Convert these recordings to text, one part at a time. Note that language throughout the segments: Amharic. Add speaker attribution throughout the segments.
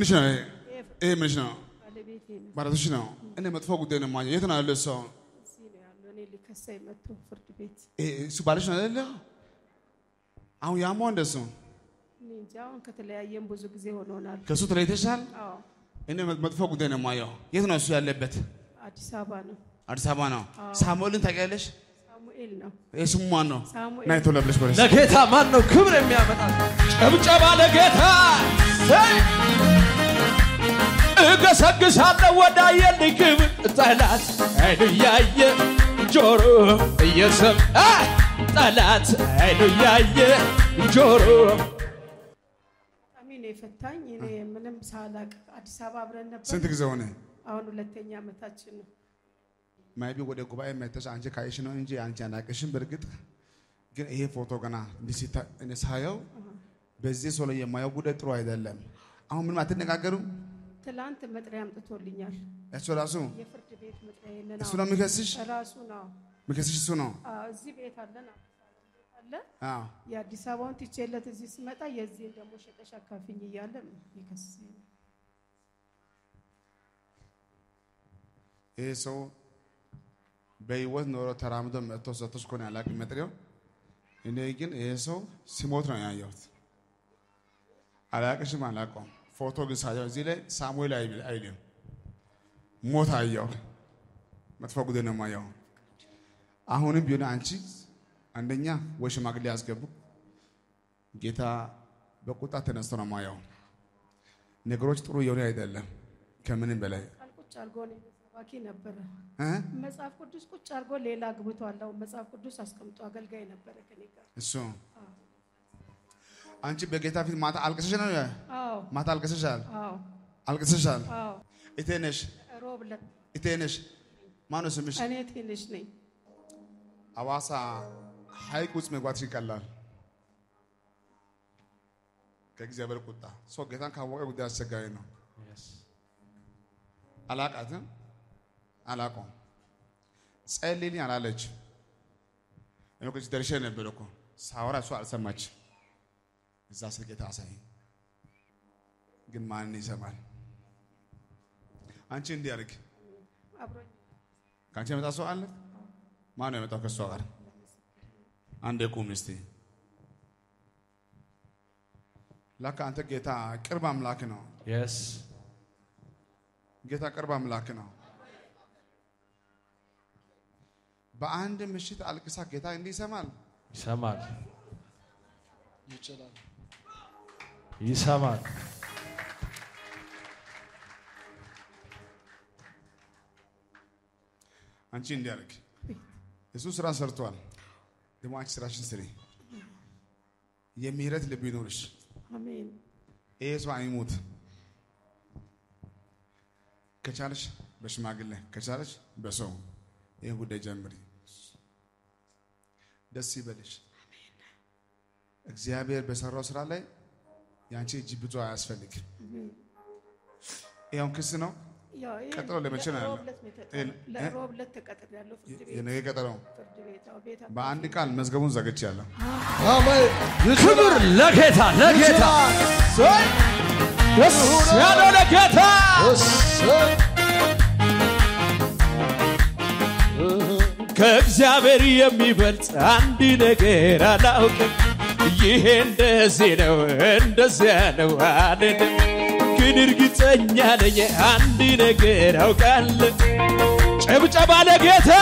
Speaker 1: ምንሽ ነው ይሄ? ይሄ ምንሽ ነው?
Speaker 2: ባለቤቴ ነው
Speaker 1: ባለቤትሽ ነው። እኔ መጥፎ ጉዳይ ነው የማየው። የት ነው ያለው እሱ? አሁን
Speaker 2: እዚህ ነው ያለው። እኔ ሊከሳኝ መጥቶ ፍርድ ቤት
Speaker 1: ይሄ እሱ ባልሽ ነው አይደለ? አሁን ያማው እንደሱ
Speaker 2: እኔ እንጃ አሁን ከተለያየም ብዙ ጊዜ ሆኖናል።
Speaker 1: ከእሱ ተለይተሻል።
Speaker 2: አዎ
Speaker 1: እኔ መጥፎ ጉዳይ ነው የማየው። የት ነው እሱ ያለበት?
Speaker 2: አዲስ አበባ ነው።
Speaker 1: አዲስ አበባ ነው። ሳሙኤልን ታውቂያለሽ?
Speaker 2: ሳሙኤል ነው።
Speaker 1: ይሄ ስሙ ማን ነው?
Speaker 2: ሳሙኤል
Speaker 1: ናይ ቶሎ ብለሽ በለሽ።
Speaker 3: ለጌታ ማን ነው ክብር የሚያመጣ? ጭብጨባ ለጌታ ሰይ! እገሰግሳለሁ ወዳየልኝ ክብር ጠላት አይኑ እያየ ጆሮ እየሰማ ጠላት አይኑ እያየ ጆሮ
Speaker 2: በጣም ነው የፈታኝ። እኔ ምንም ሳላቅ አዲስ አበባ አብረን ነበር።
Speaker 1: ስንት ጊዜ ሆነ?
Speaker 2: አሁን ሁለተኛ ዓመታችን ነው።
Speaker 1: ማይቢ ወደ ጉባኤ መተሽ አንቺ ካየሽ ነው እንጂ አንቺ አናቅሽም። በእርግጥ ግን ይሄ ፎቶ ገና እንዲህ ሲታ- እኔ ሳየው በዚህ ሰው ላይ የማየው ጉዳይ ጥሩ አይደለም። አሁን ምንም አትነጋገሩም?
Speaker 2: ትላንት መጥሪያ አምጥቶልኛል።
Speaker 1: እሱ ራሱ
Speaker 2: የፍርድ ቤት መጥሪያ ይሄንን
Speaker 1: እሱ ነው የሚከስሽ
Speaker 2: ራሱ ነው።
Speaker 1: የሚከስሽ እሱ ነው።
Speaker 2: አዎ፣ እዚህ ቤት አለን አዲስ አበባ ቤት አለ።
Speaker 1: አዎ
Speaker 2: የአዲስ አበባውን ትቼለት እዚህ ስመጣ የዚህን ደግሞ ሸጠሽ አካፍኝ እያለ ነው የከሰሰኝ።
Speaker 1: ይሄ ሰው በህይወት ኖሮ ተራምዶ መጥቶ ሰጥቶሽ ከሆነ ያላቅም መጥሪያው። እኔ ግን ይሄ ሰው ሲሞት ነው ያየሁት። አላቅሽም፣ አላውቀውም። ፎቶ ግን ሳየው እዚህ ላይ ሳሙኤል አይል- አይልም ሞት አየው። መጥፎ ጉዳይ ነው የማየው። አሁንም ቢሆን አንቺ አንደኛ ወይ ሽማግሌ ያስገቡ። ጌታ በቁጣ ተነስቶ ነው የማየው። ነገሮች ጥሩ እየሆነ አይደለም። ከምንም በላይ
Speaker 2: ቃል ቁጭ አድርጎ ነው ሰባኪ ነበረ።
Speaker 1: እ?
Speaker 2: መጽሐፍ ቅዱስ ቁጭ አድርጎ ሌላ አግብቷል። አሁን መጽሐፍ ቅዱስ አስቀምጦ አገልጋይ ነበረ ከኔ ጋር።
Speaker 1: እሱ አንቺ በጌታ ፊት ማታ አልቅሰሽ ነው
Speaker 2: አዎ
Speaker 1: ማታ አልቅሰሻል
Speaker 2: አዎ
Speaker 1: አልቅሰሻል
Speaker 2: አዎ
Speaker 1: እቴነሽ
Speaker 2: ሮብ ዕለት
Speaker 1: እቴነሽ ማነው ስምሽ
Speaker 2: እኔ ትንሽ ነኝ።
Speaker 1: አዋሳ ሀይቅ ውስጥ መግባትሽ ይቀላል ከእግዚአብሔር ቁጣ ሰው ጌታን ካወቀ ጉዳይ አስቸጋሪ ነው አላቃትም አላቆም ጸልይልኝ አላለች እኔ እኮ እዚህ ደርሼ ነበር እኮ ሳወራ እሷ አልሰማች እዛ ስል ጌታ አሳይ ግን ማንን ይሰማል አንቺ እንዲህ አድርግ
Speaker 2: አብሮኝ
Speaker 1: ከአንቺ የመጣ ሰው አለ ማን ነው የመጣው ከእሷ ጋር አንድ ቁም እስቲ ላካ አንተ ጌታ ቅርብ አምላክ ነው
Speaker 3: የስ
Speaker 1: ጌታ ቅርብ አምላክ ነው በአንድ ምሽት አልቅሳ ጌታ እንዲህ ይሰማል
Speaker 3: ይሰማል
Speaker 1: ይችላል
Speaker 3: ይሰማል።
Speaker 1: አንቺ እንዲያደርግ እሱ ስራ ሰርቷል ደግሞ አንቺ ስራሽን ስሪ የምህረት ልብ ይኖርሽ
Speaker 2: አሜን
Speaker 1: ይሄ ሰው አይሙት ከቻለሽ በሽማግሌ ከቻለሽ በሰው ይህን ጉዳይ ጀምሪ ደስ ይበልሽ እግዚአብሔር በሰራው ስራ ላይ የአንቺ እጅ ብዙ አያስፈልግም ይኸውን ክስ ነው
Speaker 2: ያው ይሄ
Speaker 1: ቀጥሎ ለመቼ ነው ያለው?
Speaker 2: ለሮብ ዕለት ነው የተጠራው።
Speaker 1: ይሄን-
Speaker 2: ለሮብ ዕለት ተቀጥሬያለሁ ፍርድ ቤት
Speaker 1: የነገ ቀጠሮ
Speaker 2: ፍርድ ቤት አዎ ቤት
Speaker 1: በአንድ ቃል መዝገቡን ዘግቼ ያለሁ
Speaker 3: ክብር ለጌታ ለጌታ ሰይ! ደስ ያለው ለጌታ ከእግዚአብሔር የሚበልጥ አንድ ነገር አላውቅም። ይሄ እንደዚህ ነው እንደዚያ ነው አልልም፣ ግን እርግጠኛ ነኝ አንድ ነገር አውቃለሁ። ጭብጨባ ለጌታ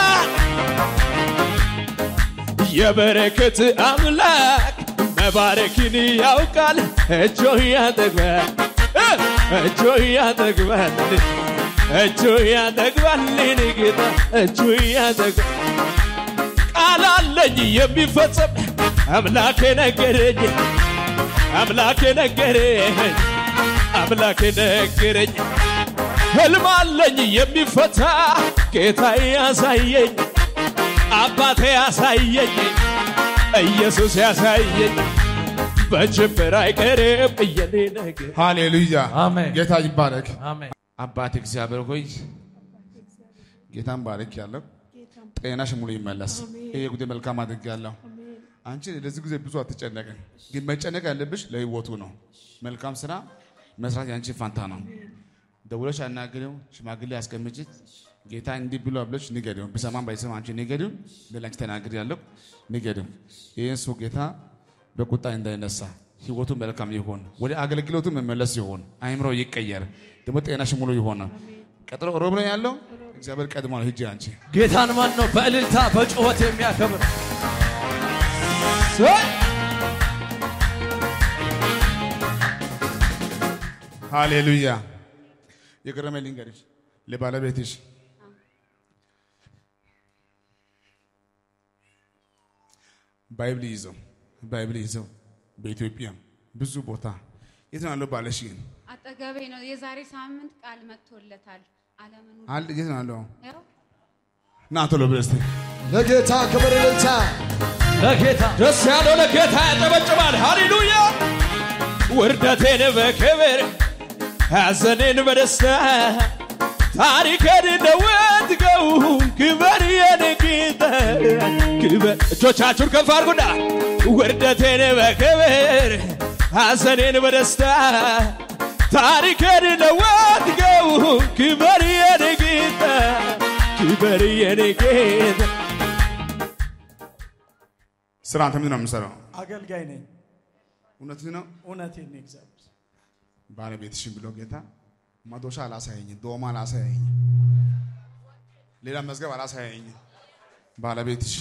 Speaker 3: የበረከት አምላክ መባረክን ያውቃል። እጆ ያጠግባል እ! እጆ ያጠግባል እጆ ያጠግባል እኔ ጌታ እጆ ያጠግባል ቃል አለኝ የሚፈጸም አምላኬ ነገረኝ አምላኬ ነገረኝ አምላኬ ነገረኝ ህልም አለኝ የሚፈታ ጌታ ያሳየኝ አባቴ ያሳየኝ ኢየሱስ ያሳየኝ በጅምር አይቀርም የኔ ነገር
Speaker 1: ሃሌሉያ
Speaker 3: አሜን።
Speaker 1: ጌታ ይባረክ
Speaker 3: አሜን
Speaker 1: አባት እግዚአብሔር ሆይ ጌታን ባረክ ያለው
Speaker 2: ጌታም
Speaker 1: ጤናሽ ሙሉ ይመለስ ይሄ ጉዳይ መልካም አድርግ ያለው
Speaker 2: አሜን
Speaker 1: አንቺ ለዚህ ጊዜ ብዙ አትጨነቅም፣ ግን መጨነቅ ያለብሽ ለህይወቱ ነው። መልካም ስራ፣ መስራት ያንቺ ፋንታ ነው። ደውለሽ አናግሪው፣ ሽማግሌ አስቀምጪ። ጌታ እንዲህ ብሎ ብለሽ ንገሪው። ብሰማም ባይሰማ አንቺ ንገሪው። ለላንቺ ተናግሪ ያለው ንገሪው። ይህን ሰው ጌታ በቁጣ እንዳይነሳ ህይወቱ መልካም ይሆን፣ ወደ አገልግሎቱ መመለስ ይሆን፣ አይምሮ ይቀየር፣ ደግሞ ጤናሽ ሙሉ ይሆን። ቀጥሎ ሮብ ነው ያለው። እግዚአብሔር ቀድሟል። ሂጂ አንቺ
Speaker 3: ጌታን ማን ነው በእልልታ በጩኸት የሚያከብር?
Speaker 1: ሃሌሉያ። የገረመ ልንገርሽ ለባለቤትሽ ባይብል ይዘው ባይብል ይዘው በኢትዮጵያ ብዙ ቦታ የት ነው ያለው ባለሽ ግን
Speaker 4: አጠገቤ ነው። የዛሬ ሳምንት ቃል መጥቶለታል። ዓለምን ሁሉ
Speaker 1: አለ የት ነው ያለው
Speaker 4: ያው
Speaker 1: ና ቶሎ ብለህ እስቲ
Speaker 5: ለጌታ ክብር እልልታ
Speaker 3: ለጌታ ደስ ያለው ለጌታ ያጨበጭባል። ሃሌሉያ ውርደቴን በክብር ሐዘኔን በደስታ ታሪኬን ለወጥገው ክበር የኔ ጌታ ክበር እጆቻችሁን ከፍ አድርጉና ውርደቴን በክብር ሐዘኔን በደስታ ታሪኬን ለወጥገው ክበር የኔ ጌታ ክበር የኔ ጌታ
Speaker 1: ስራ አንተ ምንድን ነው የምሰራው?
Speaker 5: አገልጋይ ነኝ።
Speaker 1: እውነት ነው።
Speaker 5: እውነቴን ነው እግዚአብሔር
Speaker 1: ባለቤትሽን ብሎ ጌታ መዶሻ አላሳየኝ፣ ዶማ አላሳየኝ፣ ሌላ መዝገብ አላሳየኝ። ባለቤትሽ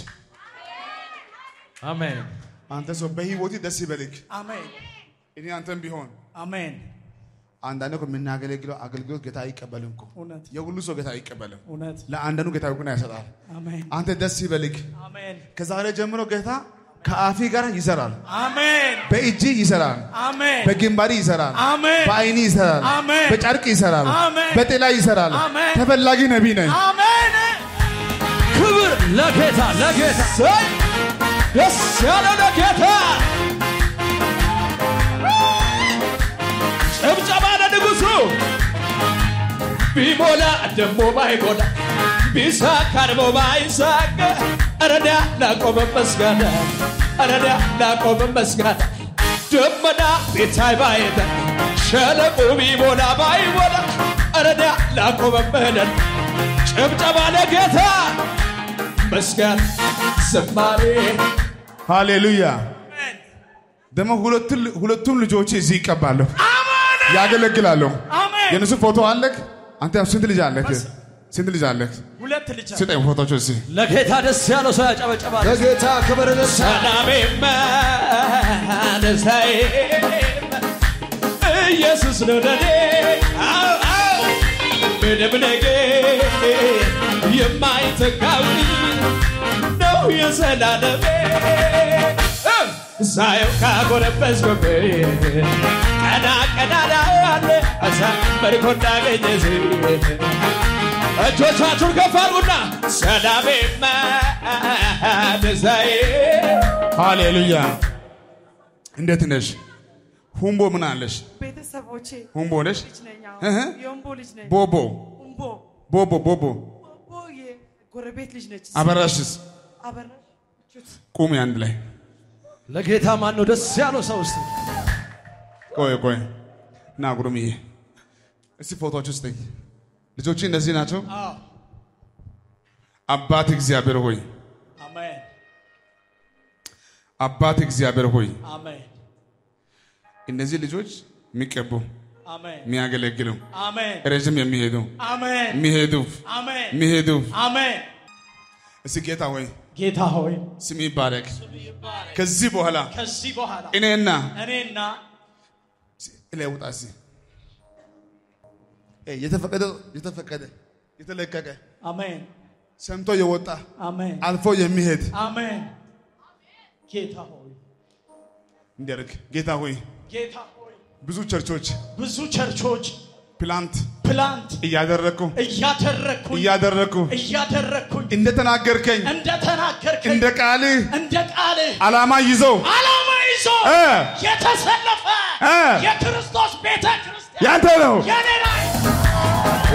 Speaker 3: አሜን
Speaker 1: አንተ ሰው በህይወት ደስ ይበልክ።
Speaker 5: አሜን
Speaker 1: እኔ አንተም ቢሆን
Speaker 5: አሜን።
Speaker 1: አንዳንድ እኮ የምናገለግለው አገልግሎት ጌታ አይቀበልም እኮ
Speaker 5: እውነት
Speaker 1: የሁሉ ሰው ጌታ አይቀበልም።
Speaker 5: እውነት
Speaker 1: ለአንዳንዱ ጌታ እውቅና ይሰጣል።
Speaker 5: አሜን
Speaker 1: አንተ ደስ ይበልክ።
Speaker 5: አሜን
Speaker 1: ከዛሬ ጀምሮ ጌታ ከአፊ ጋር ይሰራል፣
Speaker 5: አሜን
Speaker 1: በእጅ ይሰራል፣
Speaker 5: አሜን
Speaker 1: በግንባሪ ይሰራል፣
Speaker 5: አሜን
Speaker 1: በአይኒ ይሰራል፣
Speaker 5: አሜን።
Speaker 1: በጨርቅ ይሰራል፣
Speaker 5: አሜን።
Speaker 1: በጤላ ይሰራል።
Speaker 5: አሜን።
Speaker 1: ተፈላጊ ነቢይ ነኝ።
Speaker 5: አሜን
Speaker 3: ክብር ለጌታ ለጌታ ሰይ ደስ ያለው ለጌታ ጭብጨባ ለንጉሱ ቢሞላ ደሞ ባይሞላ ቢሳካ ደሞ ባይሳካ እረዳ ላቆመ መስጋና እረዳ ላቆመ መስጋና ደመና ቤታይ ባይተ ሸለቆ ቢሞላ ባይሞላ እረዳ ላቆመ ምህለን ጭብጨባ ለጌታ መስጋና ዝማሬ
Speaker 1: ሃሌሉያ። ደግሞ ሁለቱ- ሁለቱም ልጆች እዚህ ይቀባለሁ፣ ያገለግላለሁ።
Speaker 5: አሜን።
Speaker 1: የእነሱ ፎቶ አለክ? አንተ ስንት ልጅ አለክ? ስንት ልጅ አለክ?
Speaker 5: ሁለት ልጅ አለ።
Speaker 1: ስጠኝ ፎቶች እዚህ
Speaker 3: ለጌታ ደስ ያለው ሰው ያጨበጨባል።
Speaker 5: ለጌታ ክብር እልልታ
Speaker 3: ሰላሜማ ደስታዬም ኢየሱስ ነው ለኔ አዎ፣ አዎ፣ ምንም ነገር የማይተካው ነው የዘላለሜ ሳየው ካጎነበስኩበት ቀና ቀና ላለ አሳመርኮ እንዳገኘ እጆቻችሁን ከፍ አድርጉና ሰላሜማ ደስታዬ
Speaker 1: ሃሌሉያ። እንዴት ነሽ? ሁምቦ ምን አለሽ?
Speaker 2: ቤተሰቦቼ
Speaker 1: ሁምቦ ነሽ?
Speaker 2: ልጅ ነኝ። አዎ።
Speaker 1: እህ።
Speaker 2: የወንቦ ልጅ ነኝ።
Speaker 1: ቦቦ
Speaker 2: ወንቦ
Speaker 1: ቦቦ ቦቦ
Speaker 2: ወንቦ የጎረቤት ልጅ ነች።
Speaker 1: አበራሽስ?
Speaker 2: አበራሽ ቹት
Speaker 1: ቁሚ አንድ ላይ
Speaker 3: ለጌታ ማን ነው ደስ ያለው ሰው ውስጥ
Speaker 1: ቆይ ቆይ ና ጉሩምዬ፣ እስቲ ፎቶዎች ስጠኝ። ልጆች እነዚህ ናቸው።
Speaker 5: አዎ
Speaker 1: አባት እግዚአብሔር ሆይ
Speaker 5: አሜን
Speaker 1: አባት እግዚአብሔር ሆይ
Speaker 5: አሜን
Speaker 1: እነዚህ ልጆች የሚቀቡ
Speaker 5: አሜን
Speaker 1: የሚያገለግሉ
Speaker 5: አሜን
Speaker 1: ረዥም የሚሄዱ
Speaker 5: አሜን
Speaker 1: የሚሄዱ
Speaker 5: አሜን
Speaker 1: የሚሄዱ
Speaker 5: አሜን
Speaker 1: እስቲ ጌታ ሆይ
Speaker 5: ጌታ ሆይ
Speaker 1: ስም ይባረክ። ከዚህ በኋላ
Speaker 5: ከዚህ በኋላ
Speaker 1: እኔና
Speaker 5: እኔና
Speaker 1: ላይ ውጣ እስቲ እ የተፈቀደ የተፈቀደ የተለቀቀ
Speaker 5: አሜን
Speaker 1: ሰምቶ የወጣ
Speaker 5: አሜን
Speaker 1: አልፎ የሚሄድ
Speaker 5: አሜን ጌታ ሆይ
Speaker 1: እንዲያደርግ ጌታ ሆይ
Speaker 5: ጌታ ሆይ
Speaker 1: ብዙ ቸርቾች
Speaker 5: ብዙ ቸርቾች
Speaker 1: ፕላንት
Speaker 5: ፕላንት
Speaker 1: እያደረግኩ
Speaker 5: እያደረግኩኝ
Speaker 1: እያደረግኩ
Speaker 5: እያደረግኩኝ
Speaker 1: እንደተናገርከኝ
Speaker 5: እንደተናገርከኝ
Speaker 1: እንደ ቃልህ
Speaker 5: እንደ ቃልህ
Speaker 1: ዓላማ ይዘው
Speaker 5: ዓላማ ይዞ
Speaker 1: እ
Speaker 5: የተሰለፈ
Speaker 1: እ
Speaker 5: የክርስቶስ ቤተ ክርስቲያን
Speaker 1: ያንተ ነው።
Speaker 5: የኔ ላይ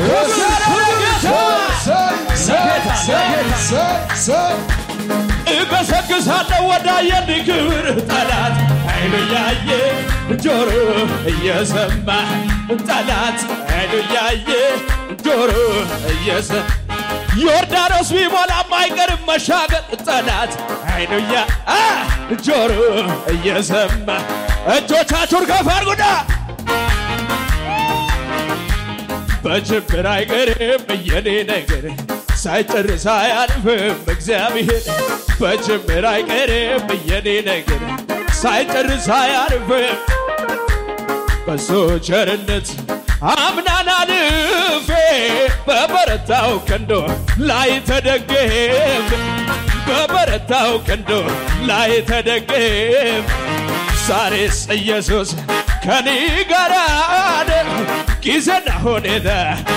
Speaker 3: ለጌታ ለጌታ እገሰግሳለሁ ወዳየን ክብር ጠላት አይኑ ያየ ጆሮ እየሰማ ጠላት አይኑ ያየ ጆሮ እየሰማ ዮርዳኖስ ቢሞላም አይቀርም መሻገር ጠላት አይኑ ያ አ ጆሮ እየሰማ እጆቻችሁን ከፍ አድርጉና በችግር አይቀርም የኔ ነገር ሳይጨርስ አያልፍም እግዚአብሔር በችግር አይቀርም የኔ ነገር ሳይጨርስ አያልፍም በሱ ቸርነት አምናን አልፌ በበረታው ቀንዶ ላይ ተደገፍ በበረታው ቀንዶ ላይ ተደገፍ ዛሬስ ኢየሱስ ከኔ ጋር ነው ጊዜና ሁኔታ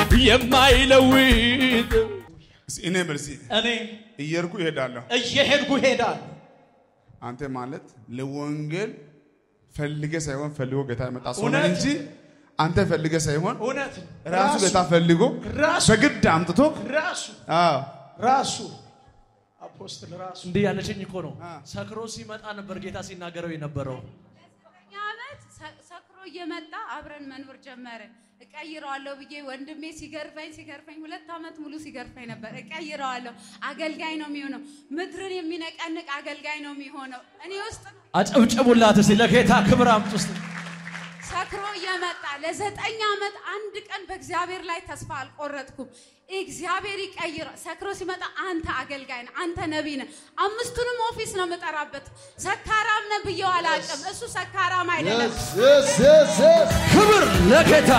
Speaker 3: የማይለውጥ
Speaker 1: እስኪ እኔ በርሲ
Speaker 5: እኔ
Speaker 1: እየርኩ ይሄዳለሁ።
Speaker 5: እየሄድኩ ሄዳለሁ።
Speaker 1: አንተ ማለት ለወንጌል ፈልገ ሳይሆን ፈልጎ ጌታ የመጣ ሰው ነህ
Speaker 5: እውነት።
Speaker 1: እንጂ አንተ ፈልገ ሳይሆን
Speaker 5: እውነት
Speaker 1: ራሱ ጌታ ፈልጎ
Speaker 5: ራሱ
Speaker 1: በግድ አምጥቶ
Speaker 5: ራሱ
Speaker 1: አዎ
Speaker 5: ራሱ አፖስትል ራሱ
Speaker 6: እንዲህ ያለችኝ እኮ ነው። ሰክሮ ሲመጣ ነበር ጌታ ሲናገረው የነበረው።
Speaker 4: ዘጠኝ ዓመት ሰ- ሰክሮ እየመጣ አብረን መኖር ጀመርን። እቀይረዋለሁ ብዬ ወንድሜ ሲገርፈኝ ሲገርፈኝ ሁለት ዓመት ሙሉ ሲገርፈኝ ነበር። እቀይረዋለሁ፣ አገልጋይ ነው የሚሆነው፣ ምድርን የሚነቀንቅ አገልጋይ ነው የሚሆነው። እኔ ውስጥ
Speaker 6: አጨብጭቡላት እስቲ ለጌታ ክብር አምጡ እስቲ።
Speaker 4: ሰክሮ እየመጣ ለዘጠኝ ዓመት አንድ ቀን በእግዚአብሔር ላይ ተስፋ አልቆረጥኩም። እግዚአብሔር ይቀይረ። ሰክሮ ሲመጣ አንተ አገልጋይ ነህ፣ አንተ ነቢይ ነህ። አምስቱንም ኦፊስ ነው የምጠራበት። ሰካራም ነህ ብዬው አላውቅም። እሱ ሰካራም አይደለም።
Speaker 6: ክብር ለጌታ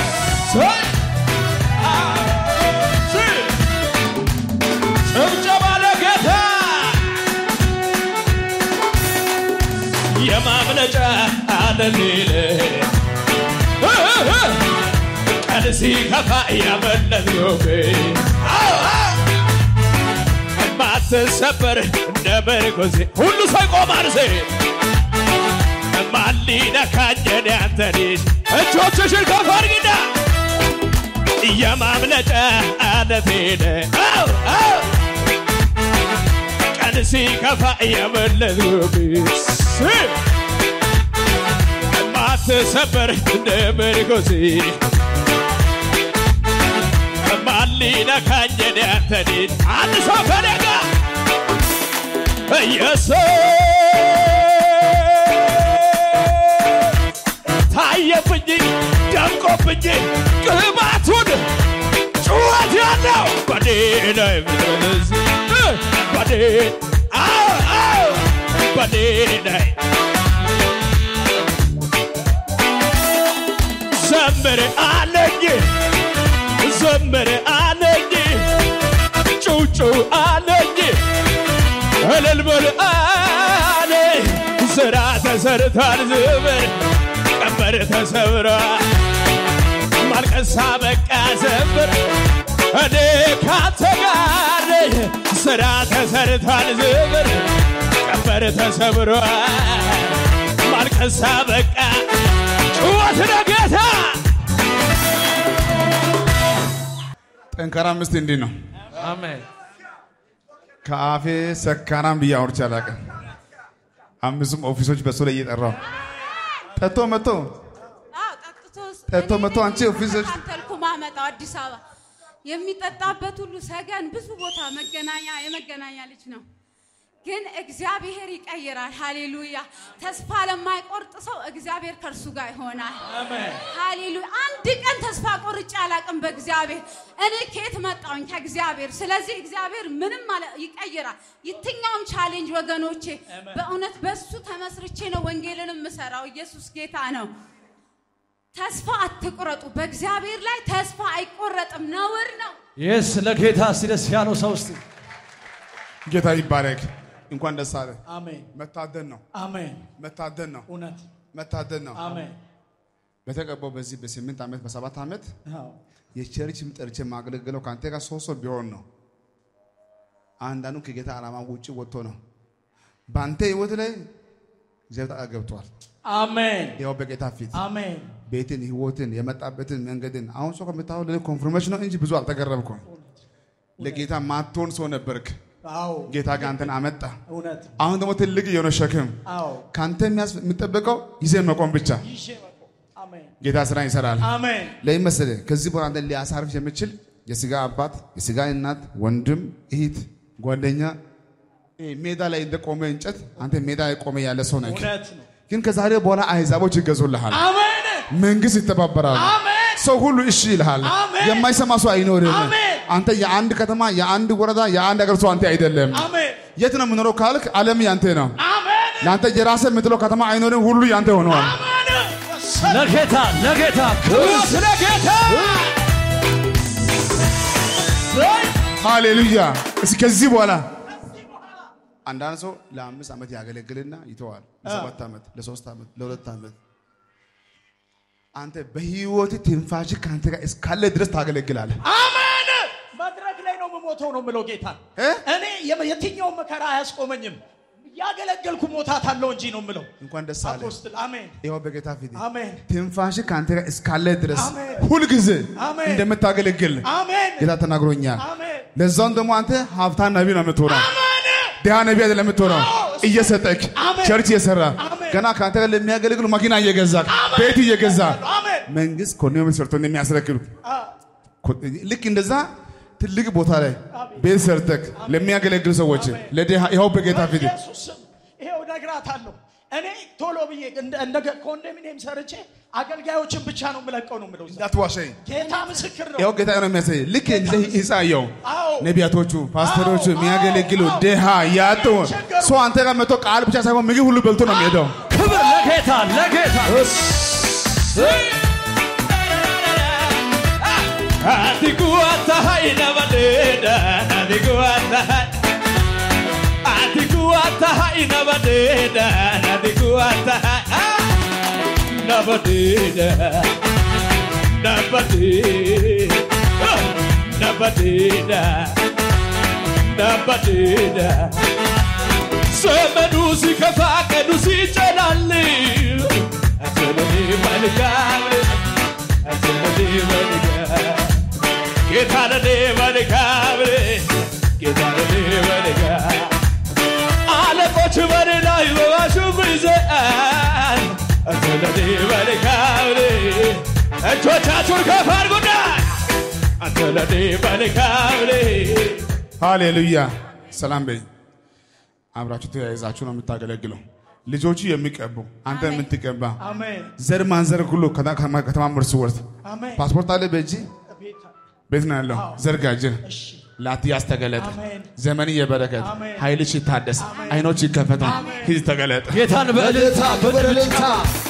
Speaker 3: ጭብጨባ ለጌታ የማምለጫ አለሌለ ቀን ሲከፋ ያመለጥኩብ ማትሰበር እንደ መርኮዜ ሁሉ ሰው ይቆማል ሴ ማን ሊነካኘን ያንተ ልጅ እጆችሽን ከፍ አድርጊና የማምለጫ አለቴነ ቀን ሲከፋ የመለጥኩብስ ማትሰበር እንደ መርኮዜ ማን ሊነካኘን ያንተ ልጅ አንድ ሰው ከደጋ ኢየሱስ ታየብኝ ደምቆብኝ ቅባቱን ጩኸት ያለው በኔ ላይ ምትረስ በኔ አዎ አዎ በኔ ላይ ዘምር አለኝ ዘምር አለኝ ጩጩ አለኝ እልል በል አለ ስራ ተሰርቷል ዝምር ቀንበር ተሰብሯል ማልቀሳ በቃ ዘምር እኔ ካንተ ጋር ነኝ ስራ ተሰርቷል ዝምር ቀንበር ተሰብሯል ማልቀሳ በቃ ጩኸት ለጌታ
Speaker 1: ጠንካራ ሚስት እንዲህ ነው።
Speaker 6: አሜን።
Speaker 1: ከአፌ ሰካራም ብዬ አውርቼ አላውቅም። አምስቱም ኦፊሶች በሱ ላይ እየጠራው ጠጥቶ መጥቶ
Speaker 4: አዎ፣ ጠጥቶ
Speaker 1: ጠጥቶ መጥቶ አንቺ ኦፊሶች
Speaker 4: ተልኩ ማመጣው አዲስ አበባ የሚጠጣበት ሁሉ ሰገን ብዙ ቦታ መገናኛ የመገናኛ ልጅ ነው። ግን እግዚአብሔር ይቀይራል። ሃሌሉያ! ተስፋ ለማይቆርጥ ሰው እግዚአብሔር ከእርሱ ጋር ይሆናል። ሃሌሉያ! አንድ ቀን ተስፋ ቆርጬ አላውቅም በእግዚአብሔር። እኔ ከየት መጣሁኝ? ከእግዚአብሔር። ስለዚህ እግዚአብሔር ምንም ማለት ይቀይራል። የትኛውም ቻሌንጅ ወገኖቼ፣ በእውነት በሱ ተመስርቼ ነው ወንጌልን የምሰራው። ኢየሱስ ጌታ ነው። ተስፋ አትቁረጡ። በእግዚአብሔር ላይ ተስፋ አይቆረጥም፣ ነውር ነው።
Speaker 6: የስ ለጌታ እስቲ ደስ ያለው ሰው እስቲ
Speaker 1: ጌታ ይባረክ። እንኳን ደስ አለ።
Speaker 5: አሜን
Speaker 1: መታደን ነው፣
Speaker 5: አሜን።
Speaker 1: መታደን ነው፣
Speaker 5: እውነት
Speaker 1: መታደን ነው።
Speaker 5: አሜን።
Speaker 1: በተቀባው በዚህ በስምንት ዓመት በሰባት ዓመት
Speaker 5: አዎ
Speaker 1: የቸርችም ጠርቼ ማገለግለው ከአንተ ጋር ሶስት ሰው ቢሆን ነው። አንዳንዱ ከጌታ ዓላማ ውጭ ወጥቶ ነው። በአንተ ህይወት ላይ እግዚአብሔር ጣልቃ ገብቷል።
Speaker 5: አሜን
Speaker 1: ያው በጌታ ፊት
Speaker 5: አሜን።
Speaker 1: ቤትን፣ ህይወትን፣ የመጣበትን መንገድን አሁን ሰው ከምታወው ለኔ ኮንፍርሜሽን ነው እንጂ ብዙ አልተገረምኩም። ለጌታ ማትሆን ሰው ነበርክ።
Speaker 5: አዎ
Speaker 1: ጌታ ጋር አንተን አመጣ።
Speaker 5: እውነት
Speaker 1: አሁን ደግሞ ትልቅ የሆነ ሸክም
Speaker 5: አዎ
Speaker 1: ከአንተ የሚያስ- የሚጠበቀው ይዘህ መቆም ብቻ።
Speaker 5: ይዤ መቆም አሜን
Speaker 1: ጌታ ስራ ይሰራል።
Speaker 5: አሜን
Speaker 1: ለምን መሰለህ? ከዚህ በኋላ አንተን ሊያሳርፍ የሚችል የስጋ አባት፣ የስጋ እናት፣ ወንድም፣ እህት፣ ጓደኛ ይሄ ሜዳ ላይ እንደቆመ እንጨት አንተ ሜዳ ላይ ቆመ ያለ ሰው ነህ።
Speaker 5: እውነት ነው
Speaker 1: ግን ከዛሬ በኋላ አሕዛቦች ይገዙልሃል።
Speaker 5: አሜን
Speaker 1: መንግስት ይተባበራል።
Speaker 5: አሜን
Speaker 1: ሰው ሁሉ እሺ ይልሃል።
Speaker 5: አሜን።
Speaker 1: የማይሰማ ሰው አይኖርም።
Speaker 5: አሜን።
Speaker 1: አንተ የአንድ ከተማ፣ የአንድ ወረዳ፣ የአንድ ሀገር ሰው አንተ አይደለም።
Speaker 5: አሜን
Speaker 1: የት ነው የምኖረው ካልክ ዓለም ያንተ ነው።
Speaker 5: አሜን
Speaker 1: ለአንተ የራስህ የምትለው ከተማ አይኖርም። ሁሉ ያንተ ሆነዋል።
Speaker 5: አሜን
Speaker 3: ለጌታ ለጌታ ክብር ለጌታ
Speaker 1: ሃሌሉያ። እስኪ ከዚህ በኋላ አንዳንድ ሰው ለአምስት ዓመት ያገለግልና ይተዋል። ለሰባት ዓመት፣ ለሶስት ዓመት፣ ለሁለት ዓመት አንተ በህይወት ትንፋሽ ከአንተ ጋር እስካለ ድረስ ታገለግላለህ።
Speaker 5: አሜን መድረክ ላይ ነው የምሞተው ነው የምለው ጌታ
Speaker 1: እ?
Speaker 5: እኔ የም- የትኛውም መከራ አያስቆመኝም ያገለገልኩ ሞታት አለው እንጂ ነው የምለው
Speaker 1: እንኳን ደስ አለ።
Speaker 5: አፖስትል አሜን
Speaker 1: ይኸው በጌታ ፊት
Speaker 5: አሜን
Speaker 1: ትንፋሽ ከአንተ ጋር እስካለ ድረስ
Speaker 5: አሜን።
Speaker 1: ሁልጊዜ
Speaker 5: አሜን።
Speaker 1: እንደምታገለግል
Speaker 5: አሜን
Speaker 1: ጌታ ተናግሮኛል።
Speaker 5: አሜን
Speaker 1: ለዛውም ደግሞ አንተ ሀብታም ነቢ ነው የምትሆነው።
Speaker 5: አሜን
Speaker 1: ድሃ ነቢ አይደለም የምትሆነው። እየሰጠክ
Speaker 5: አሜን።
Speaker 1: ቸርች እየሰራ
Speaker 5: አሜን።
Speaker 1: ገና ከአንተ ጋር ለሚያገለግሉ መኪና እየገዛ ቤት እየገዛ
Speaker 5: አሜን
Speaker 1: መንግስት ኮሎኒ ሰርቶ እንደሚያስረክብ
Speaker 5: አ-
Speaker 1: ልክ እንደዛ ትልቅ ቦታ ላይ ቤት ሰርተክ ለሚያገለግሉ ሰዎች ለድሃ ይኸው በጌታ ፊት
Speaker 5: በኢየሱስ ስም ይሄው እነግራታለሁ። እኔ ቶሎ ብዬ እንደ እንደ ኮንዶሚኒየም ሰርቼ አገልጋዮችን ብቻ ነው የምለቀው ነው የምለው። እዛ
Speaker 1: እንዳትዋሸኝ።
Speaker 5: ጌታ ምስክር ነው።
Speaker 1: ይኸው ጌታ ነው የሚያሳይ ልክ እንደዚህ ይሳየው
Speaker 5: አዎ
Speaker 1: ነቢያቶቹ ፓስተሮቹ
Speaker 5: አዎ፣
Speaker 1: የሚያገለግሉ
Speaker 5: አዎ፣
Speaker 1: ድሃ ያጡ
Speaker 5: ቸገሩ።
Speaker 1: ሰው አንተ ጋር መጥቶ ቃል ብቻ ሳይሆን ምግብ ሁሉ በልቶ ነው የሚሄደው።
Speaker 3: ክብር ለጌታ ለጌታ Atikuata ina badeda, atikuata Atikuata ina badeda, atikuata Na badeda, na badeda Na badeda, na badeda ዘመኑ ሲከፋ ቀኑ ሲጨላል አትበኔ መልካም አትበኔ መልካም ጌታ ለኔ መልካም ጌታ ለኔ መልካም አለቆች በኔ ላይ በባሹም ይዘአል አንተ ለኔ መልካም እጆቻችሁን ከፍ አድርጉና አንተ ለኔ መልካም
Speaker 1: ሃሌሉያ ሰላም በይ። አብራችሁ ተያይዛችሁ ነው የምታገለግለው። ልጆቹ የሚቀቡ አንተ
Speaker 4: አሜን።
Speaker 1: የምትቀባ
Speaker 5: አሜን
Speaker 1: ዘር ማንዘር ሁሉ ከታ- ከማ- ከተማ ምርስ ወርት
Speaker 5: አሜን
Speaker 1: ፓስፖርት አለ በእጅ
Speaker 5: ቤታ
Speaker 1: ቤት ነው ያለው። ዘርጋጅ
Speaker 5: እሺ
Speaker 1: ላትያስ ተገለጠ።
Speaker 5: አሜን።
Speaker 1: ዘመን የበረከት
Speaker 5: አሜን።
Speaker 1: ኃይልሽ ይታደስ፣ አይኖች ይከፈቱ፣ ሂድ ተገለጠ።
Speaker 3: ጌታን በእልልታ በድብልታ